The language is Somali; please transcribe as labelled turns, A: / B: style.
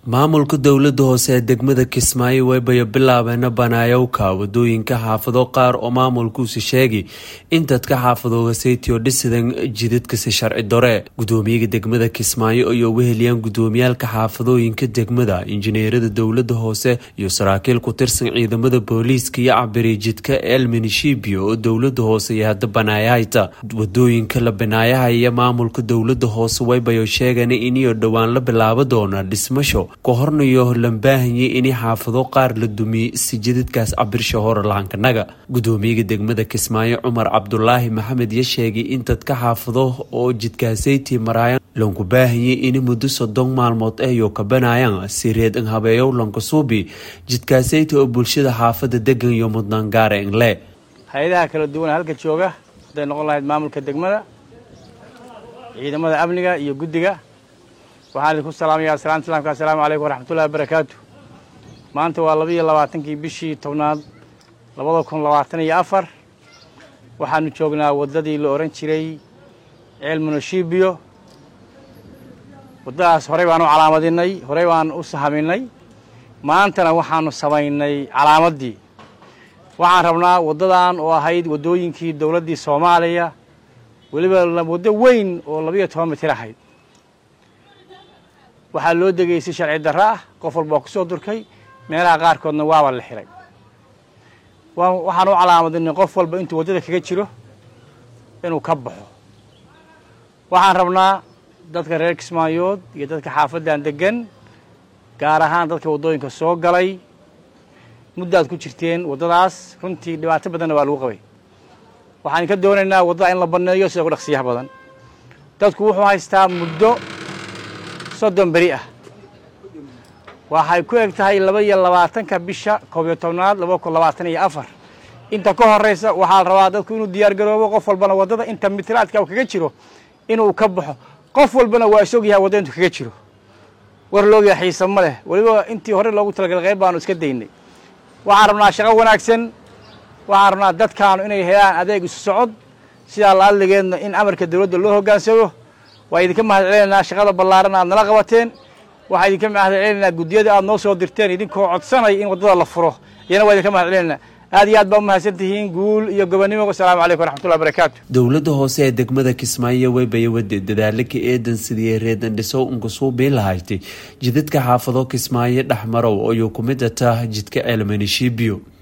A: maamulka dowlada hoose ee degmada kismaayo waybayo bilaabeena banaayowka wadooyinka xaafado qaar oo maamulkuusi sheegay in dadka xaafadooga saytio dhisidan jidadkasi sharci dore gudoomiyaga degmada kismaayo ayoo weheliyaan gudoomiyaalka xaafadooyinka degmada injineerada dowlada hoose iyo saraakiil ku tirsan ciidamada booliiska iyo cabiriijidka elminishibio oo dowlada hoose iyo hadda banaayahayta wadooyinka la banaayahaya maamulka dowlada hoose waybayo sheegan iniyo dhowaan la bilaabo doona dhismasho ka hornayo lambaahanye in xaafado qaar la dumiye si jidadkaas cabirsha hore lahaankanaga gudoomiyaga degmada kismaayo cumar cabdulaahi maxamed ya sheegay in dadka xaafado oo jidkaasayti maraayan lanku baahanye in muddo soddon maalmood ayoo kabanayaan si reed in habeeyow lankasuubi jidkaasayti oo bulshada xaafada degan iyo mudnaan gaara inle
B: hay-adaha kala duwan halka jooga hadday noqon lahayd maamulka degmada ciidamada amniga iyo guddiga waxaan idinku salaamayaa salaanta islaamka assalaamu calaykum waraxmatullahi wabarakaatu maanta waa laba iyo labaatankii bishii tobnaad labada kun labaatan iyo afar waxaanu joognaa waddadii la odhan jiray ceel munoshibiyo waddadaas horey baan u calaamadinay horey baan u sahaminay maantana waxaanu samaynay calaamaddii waxaan rabnaa waddadan oo ahayd waddooyinkii dowladdii soomaaliya weliba waddo weyn oo labiiyo toban mitir ahayd waxaa loo degayay si sharci darro ah qof walba waa ku soo durkay meelaha qaarkoodna waaba la xiray waxaan u calaamadinay qof walba intuu waddada kaga jiro inuu ka baxo waxaan rabnaa dadka reer kismaayood iyo dadka xaafaddan deggan gaar ahaan dadka waddooyinka soo galay muddaad ku jirteen waddadaas runtii dhibaato badanna waa lagu qabay waxaan ka doonaynaa waddada in la banneeyo sida ku dhaqsiyaha badan dadku wuxuu haystaa muddo soddon beri ah waxay ku eg tahay laba iyo labaatanka bisha koob iyo tobnaad laba kun labaatan iyo afar inta ka horraysa waxaa la rabaa dadku inuu diyaar garoobo qof walbana waddada inta mitiraadka u kaga jiro inuu ka baxo qof walbana waa isog yahay wadda intuu kaga jiro war loogayaa xiisa ma leh weliba intii hore loogu talagalay qayb baanu iska daynay waxaan rabnaa shaqo wanaagsan waxaan rabnaa dadkaanu inay helaan adeeg isu socod sidaa la adligeedna in amarka dowladda loo hoggaansamo waa idinka mahad celinaynaa shaqada ballaaran aad nala qabateen waxaa idinka mahad celinaynaa guddiyada aad noo soo dirteen idinkoo codsanaya in waddada la furo iyana waa idinka mahad celinaynaa aad iyo aad baa umahadsan tihiin guul iyo gobonnimo wasalaamu calaykum waraxmatullahi barakaatu
A: dowladda hoose ee degmada kismaayo weybaya wade dadaalaka eedan sidii reedan dhisow unkusuubii lahayti jidadka xaafado kismaayo dhexmarow ayuu ku mid ataa jidka ceelmanishibiyo